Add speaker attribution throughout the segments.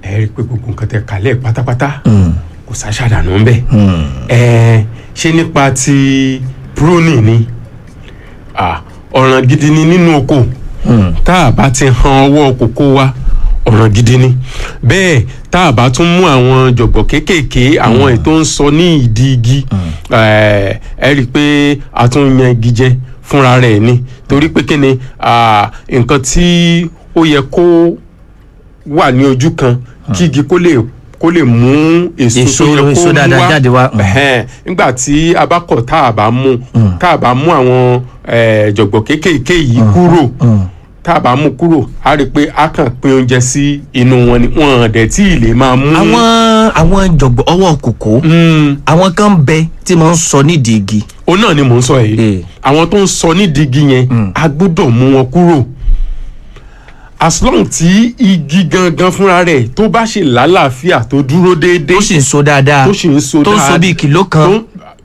Speaker 1: ẹ rí i pé gbogbo nǹkan tẹ kálẹ̀ pátápátá kò sáṣàdànù ń bẹ̀ ẹ ṣé nípa ti pruning ni Ah, ọ̀ràn gidi ni nínú oko tá a bá ti han ọwọ́ kókó wa ọ̀ràn gidi ni bẹ́ẹ̀ tá a bá tún mú àwọn jọ̀gbọ̀ kéékèèké àwọn ètò ń sọ ní ìdí igi ẹ ẹ rí i pé a tún yan igi jẹ fúnra rẹ̀ ni torí pé kí ni ah, nǹkan tí ó yẹ kó wà ní ojú kan kí igi kó lè kó lè mú èso
Speaker 2: Èso-
Speaker 1: tó yẹ kó
Speaker 2: èso
Speaker 1: mú
Speaker 2: dáadáa jáde wá. Mm.
Speaker 1: Ẹhẹ́n, nígbà tí a bá kọ̀ tá a bá mú tá a bá mú àwọn eh, jọ̀gbọ̀ kéékèèké yìí kúrò tá a bá mú kúrò a rí i pé a kàn pín oúnjẹ sí inú wọn ni wọn dẹ̀ tí ì lè máa mú.
Speaker 2: àwọn àwọn jọ̀gbọ̀ ọwọ́ kòkó
Speaker 1: Mm,
Speaker 2: àwọn kan ń bẹ tí mo ń sọ nídìí igi
Speaker 1: òun náà ni mò ń sọ yìí
Speaker 2: Eh.
Speaker 1: àwọn tó ń sọ nídìí igi yẹn a gbọ́dọ̀ mú wọn kúrò as long tí igi gangan fúnra rẹ̀ tó bá ṣe lálàáfíà tó dúró déédéé
Speaker 2: tó sì ń so dáadáa
Speaker 1: tó sì ń so
Speaker 2: tó ń so
Speaker 1: dáadáa-
Speaker 2: bíi kìló kan
Speaker 1: tó-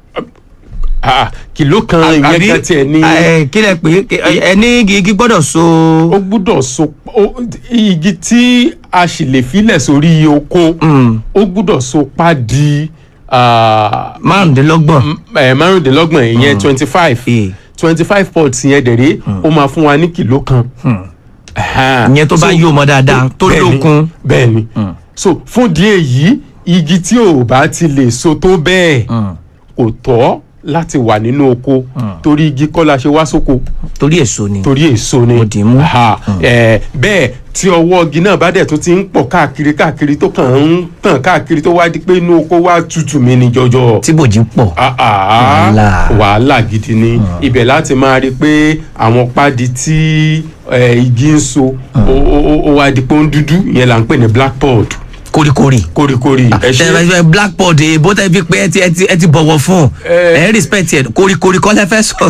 Speaker 1: ah, kìló kan ìyẹn kan tiẹ̀ ní
Speaker 2: ẹ, kí lẹ pé ẹni igi igi gbọ́dọ̀ so
Speaker 1: ó gbúdọ̀ so ó- igi tí a sì lè filẹ̀ sórí oko
Speaker 2: Mm.
Speaker 1: ó gbúdọ̀ so pa di ah,
Speaker 2: márùndínlọ́gbọ̀n
Speaker 1: m- eh, márùndínlọ́gbọ̀n ìyẹn twenty five
Speaker 2: Eh.
Speaker 1: twenty five pots yẹn dẹ̀rẹ́ ó máa fún wa ní kìló kan. Ẹ̀hẹ́n.
Speaker 2: ìyẹn tó bá
Speaker 1: So,
Speaker 2: yí ọmọ dáadáa tó
Speaker 1: bẹ́ẹ̀ni,
Speaker 2: lókun
Speaker 1: bẹ́ẹ̀ni so fún díẹ̀ yìí igi tí ò bá ti lè so tó bẹ́ẹ̀ kò tọ́ láti wà nínú oko torí igi kọ́ la ṣe wá sóko
Speaker 2: torí èso ni
Speaker 1: torí èso ni
Speaker 2: Mo dì í mú.
Speaker 1: Aha, eh, bẹ́ẹ̀ tí ọwọ́ igi náà bá dẹ̀ tún ti ń pọ̀ káàkiri káàkiri tó kàn ń tàn káàkiri tó wá di pé inú oko wá tutù mi ní jọjọ
Speaker 2: tí bòjì pọ̀
Speaker 1: Ah, ah,
Speaker 2: Wàhálà.
Speaker 1: wàhálà gidi ni ibẹ̀ láti máa rí i pé àwọn pádi tí eh, igi ń so ó- ó ó- ó wá di pé ó ń dúdú ìyẹn là ń pè ní blackboard
Speaker 2: kórikórì
Speaker 1: kórikórì ẹ ṣe
Speaker 2: tẹ blackboard èbó tẹ fi pé ẹ ti ẹ ti ẹ ti bọ̀wọ̀ fún
Speaker 1: Eh.
Speaker 2: ẹ respect ẹ kórikórì kọ́ lẹ fẹ́ sọ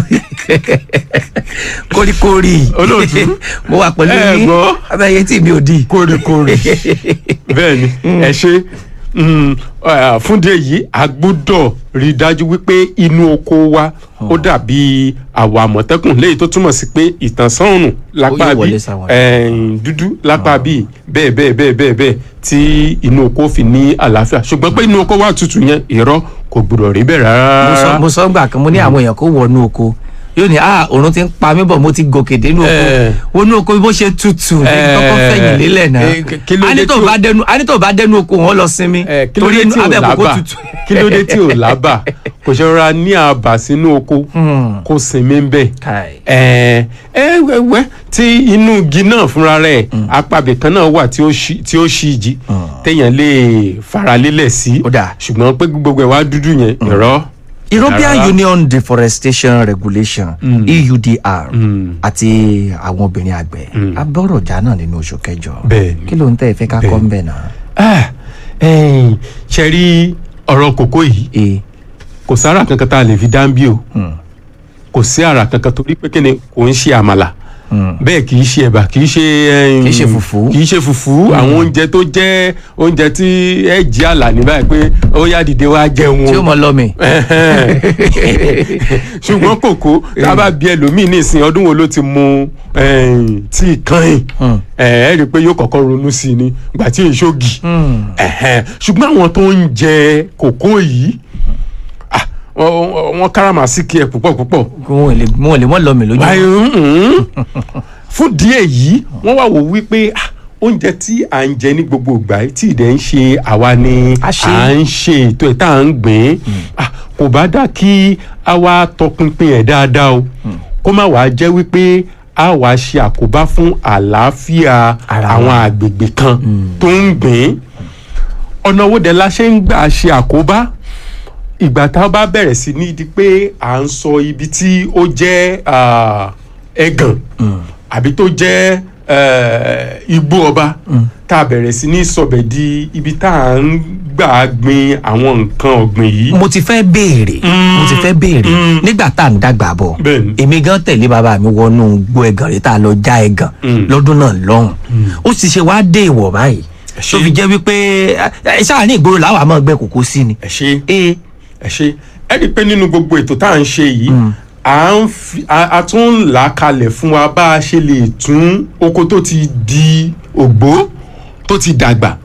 Speaker 2: kórikórì
Speaker 1: Olóòtú.
Speaker 2: mo wà pẹ̀lú
Speaker 1: Ẹ
Speaker 2: yín
Speaker 1: gbọ́.
Speaker 2: abẹ́yẹ tí mi ò di.
Speaker 1: kórikórì bẹ́ẹ̀ ni ẹ ṣe mm, eh, fún díẹ̀ yìí a gbọ́dọ̀ rí i dájú wípé inú oko wa ó dàbí àwọ̀ àmọ̀tẹ́kùn léyìí tó túmọ̀ sí pé ìtànsán òrùn lápá
Speaker 2: yóò
Speaker 1: bí
Speaker 2: wọlé sáwọn.
Speaker 1: ẹ̀yìn dúdú lápá bí bẹ́ẹ̀ bẹ́ẹ̀ bẹ́ẹ̀ bẹ́ẹ̀ bẹ́ẹ̀ tí inú oko fi ní àlàáfíà ṣùgbọ́n pé inú oko wa tutù yẹn irọ́ kò gbọ́dọ̀ rí bẹ́ẹ̀
Speaker 2: mo sọ
Speaker 1: rárá.
Speaker 2: mo sọ gbà kan mo ní àwọn èèyàn kó wọnú oko yóò ní ah òrùn ti ń pa mí bọ̀ mo ti gòkè dénú oko
Speaker 1: Eh.
Speaker 2: wọnú oko bí bó ṣe tutù ní
Speaker 1: Eh.
Speaker 2: kọ́kọ́ fẹ̀yìn lélẹ̀ náà
Speaker 1: Eh, kí ló dé
Speaker 2: anító
Speaker 1: tí o-
Speaker 2: bá dẹnu anító bá dẹnu oko wọn lọ sinmi
Speaker 1: Eh, kí ló dé
Speaker 2: inú-
Speaker 1: tí ò
Speaker 2: abẹ́ kókó
Speaker 1: lábà
Speaker 2: tutù.
Speaker 1: kí ló dé tí ò lábà kò ṣe rọra ní àbà sínú oko
Speaker 2: Hmm.
Speaker 1: kó sinmi ń bẹ̀.
Speaker 2: Kai.
Speaker 1: ẹ ẹ wẹ tí inú igi náà fúnra rẹ̀ apàbẹ kan náà wà tí ó ṣí tí ó ṣí igi téèyàn lè faralélẹ̀ sí
Speaker 2: Ó dáa.
Speaker 1: ṣùgbọ́n pé gbogbo ẹ̀ wá dúdú yẹn irọ́.
Speaker 2: European
Speaker 1: Rárá.
Speaker 2: Union Deforestation Regulation EUDR
Speaker 1: Mm.
Speaker 2: àti àwọn obìnrin àgbẹ̀ abọ́rọ̀jà náà nínú oṣù kẹjọ
Speaker 1: Bẹ́ẹ̀ni.
Speaker 2: kí ló ń tẹ́ ẹ fẹ́ ká kọ́ ń bẹ̀ náà.
Speaker 1: Ah, ẹ̀yin, ṣe rí ọ̀rọ̀ kòkó yìí
Speaker 2: e
Speaker 1: kò sára kankan tá a lè fi dáńbí o kò sí ara kankan torí pé kíni kò ń ṣe àmàlà bẹ́ẹ̀ kì í ṣe ẹ̀bà kì í ṣe ẹ̀yìn,
Speaker 2: Kì í ṣe fùfú.
Speaker 1: kì í ṣe fùfú àwọn oúnjẹ tó jẹ́ oúnjẹ tí ẹ jí àlà ní báyìí pé ó yá dìde wá jẹun
Speaker 2: tí ó mọ lọ́mì.
Speaker 1: ṣùgbọ́n kòkó tá a bá bí ẹlòmíì ní ìsìn ọdún wo ló ti mu ẹ̀yìn, tíì kàn ẹ ẹ rí i pé yóò kọ́kọ́ ronú sí i ní ìgbà tí èso gì Ẹ̀hẹ́n. ṣùgbọ́n àwọn tó ń jẹ kòkó yìí ah, wọ́n- wọ́n wọ́n káràmásìkì ẹ̀ púpọ̀ púpọ̀
Speaker 2: wọn ò lè wọn ò lè mọ lọ́mì lójú.
Speaker 1: báyìí mm, fún díẹ̀ yìí wọ́n wá wò wípé ah, oúnjẹ tí à ń jẹ ní gbogbo ìgbà yìí tí ìdẹ̀ ń ṣe àwa ni
Speaker 2: A ṣe.
Speaker 1: à ń ṣe ètò ẹ̀ tá à ń gbìn ah, kò bá dà kí a wá tọpinpin ẹ̀ dáadáa o kó má wàá jẹ́ wípé a wá ṣe àkóbá fún àlàáfíà
Speaker 2: Ara
Speaker 1: àwọn
Speaker 2: wa.
Speaker 1: àgbègbè kan tó ń gbìn ọ̀nà wo dẹ̀ la ṣe ń gbà ṣe àkóbá ìgbà tá a bá bẹ̀rẹ̀ sí ní di pé à ń sọ ibi tí ó jẹ́ ah, ẹ̀gàn àbí tó jẹ́ eh, igbó ọba tá a bẹ̀rẹ̀ sí ní sọbẹ̀ di ibi tá à ń gbà gbin àwọn nǹkan ọ̀gbìn yìí.
Speaker 2: mo ti fẹ́ béèrè mo ti fẹ́ béèrè
Speaker 1: Mm.
Speaker 2: nígbà tá à ń dàgbà bọ̀
Speaker 1: Bẹ́ẹ̀ni.
Speaker 2: èmi gan tẹ̀lé bàbá mi wọnú gbó ẹ̀gàn rí tá a lọ já ẹ̀gàn
Speaker 1: Mm.
Speaker 2: lọ́dún náà lọ́hùn ó sì ṣe wá dé ìwọ̀ báyìí
Speaker 1: ṣé-
Speaker 2: tó fi jẹ́ wípé ẹ, ẹ, sáà ní ìgboro làwọn àmọ́ gbẹ kòkó sí ni.
Speaker 1: ẹ ṣe
Speaker 2: ee
Speaker 1: ẹ ṣe ẹ rí i pé nínú gbogbo ètò tá à ń ṣe yìí à ń fi a a tún ń là á kalẹ̀ fún wa bá a ṣe lè tún oko tó ti di ògbó tó ti dàgbà